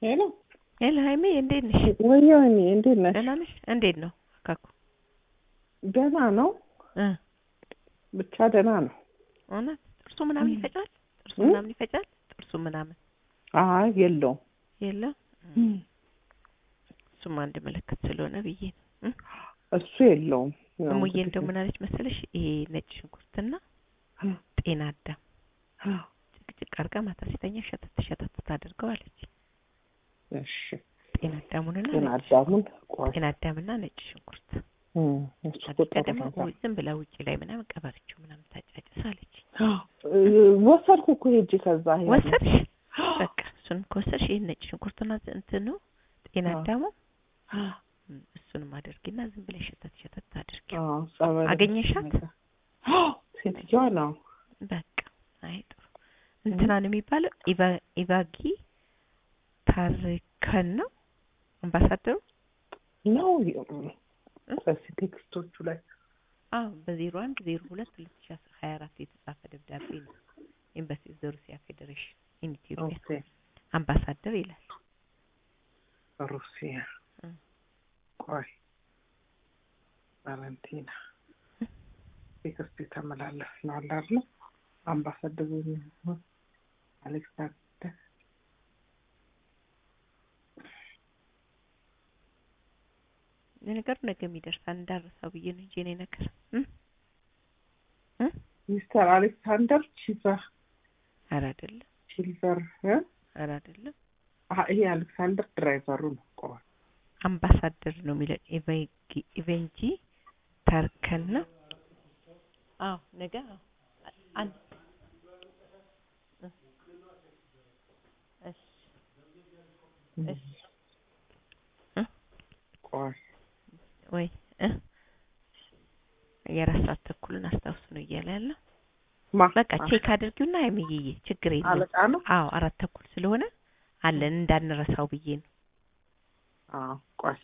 ሄሎ ሄሎ ሀይሜ እንዴት ነሽ? ወያኔ እንዴት ነሽ? ደህና ነሽ? እንዴት ነው ካኩ? ደህና ነው፣ እ ብቻ ደህና ነው። እውነት ጥርሱ ምናምን ይፈጫል? ጥርሱ እ? ምናምን ይፈጫል? ጥርሱ ምናምን አይ የለውም። የለም። እሱም አንድ ምልክት ስለሆነ ብዬ ነው። እ? እሱ የለውም። ያው እሙዬ እንግዲህ እንደው ምን አለች መሰለሽ ይሄ ነጭ ሽንኩርትና እ፣ ጤና አዳም ጭቅጭቅ አድርጋ ማታ ሲተኛ ሸተት ሸተት ታደርገው አለች። እሺ ጤና አዳሙንና ጤና ነጭ- አዳሙን ቆይ ጤና አዳምና ነጭ ሽንኩርት እ፣ እሱ እኮ አድርጋ ጥሩ ደግሞ ነገር ዝም ብላ ውጭ ላይ ምናምን ቀበረችው ምናምን ታጫጭስ አለች። እ፣ ወሰድኩ እኮ ሄጄ ከዛ ያለ- ወሰድሽ? በቃ እሱን ከወሰድሽ ይሄን ነጭ ሽንኩርትና እንትኑ ጤና አዎ። አዳሙ እም፣ እሱንም አድርጊና ዝም ብለሽ ሸተት ሸተት አድርጊ። አዎ፣ ጸበል አገኘሻት? አዎ፣ ሴትዮዋ ነው። በቃ አይ ጥሩ እንትናን የሚባለው ኢቫ- ኢቫጊ ታርከን ነው አምባሳደሩ። ነው በዚህ ቴክስቶቹ ላይ አዎ በዜሮ አንድ ዜሮ ሁለት ሁለት ሺ አስራ ሀያ አራት የተጻፈ ደብዳቤ ነው። ኤምባሲ ኦፍ ዘ ሩሲያ ፌዴሬሽን ኢን ኢትዮጵያ ኦኬ አምባሳደር ይላል። ሩሲያ እ። ቆይ ቫለንቲና ቴክስት የተመላለስ ነው አለ አይደል? አምባሳደሩ አሌክሳንደር ለነገሩ ነገ የሚደርሳል እንዳረሳው ብዬ ነው እንጂ እኔ ነገር እ? እ? ሚስተር አሌክሳንደር ቺቨር ኧረ አይደለም ሲልቨር እ? ኧረ አይደለም አ- ይሄ አሌክሳንደር ድራይቨሩ ነው። ቆይ አምባሳደር ነው የሚለው ኢቬንጂ- ኢቬንጂ ታርከን ነው። አዎ ነገ አዎ አንድ እ። እሺ እሺ እ? ቆይ ወይ እ? የአራት ሰዓት ተኩልን አስታውስ ነው እያለ ያለው። ማ በቃ ቼክ አድርጊውና አይምዬ ችግር የለም። አለቃ ነው። አዎ አራት ተኩል ስለሆነ አለን እንዳንረሳው ብዬ ነው። አዎ ቆይ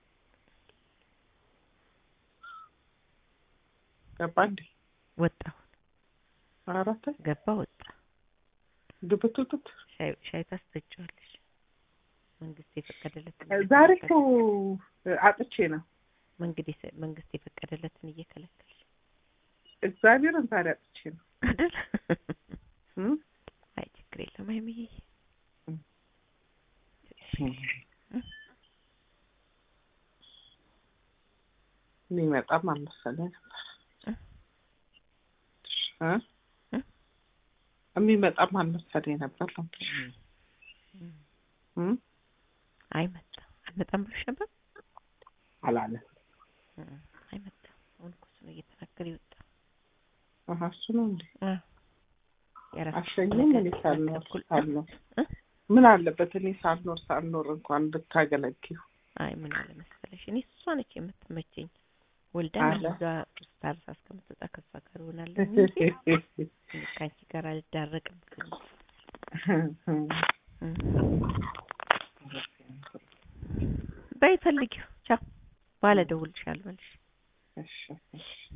ገባ እንዴ? ወጣሁ አራት ገባ ወጣ። ግብትብት ሻይ ሻይ ታስጠጪዋለሽ። መንግስት የፈቀደለትን ዛሬ እየከለከልሽ- እኮ አጥቼ ነው መንግድ የሰ- መንግስት የፈቀደለትን እየከለከልሽ እግዚአብሔርን ዛሬ አጥቼ ነው። አይደል? እም? አይ ችግር የለም አይምዬ እም። የሚመጣም አልመሰለኝ ነበር እ? እ? የሚመጣም አልመሰለኝ ነበር ነው እም። እም? አይመጣም አልመጣም ብሎሽ ነበር። አላለም። እም። አይመጣም አሁን እኮ እሱ ነው እየተናገረ የወጣ አሀ እሱ ነው እንዴ? እ። የአራት አሸኝም እኔ ተኩል ሳልኖር ተኩል ሳልኖር እ? ምን አለበት እኔ ሳልኖር ሳልኖር እንኳን ብታገለግዩ አይ ምን አለ መሰለሽ እኔ እሷ ነች የምትመቸኝ ወልዳ አለ። እዛ ስታርሳ እስከምትወጣ ከሷ ጋር እሆናለሁ እንጂ ከአንቺ ጋር አልዳረቅም። እም። በይ ፈልጊው። ቻው። ባለ ደውልልሻለሁ መልሽ እሺ እሺ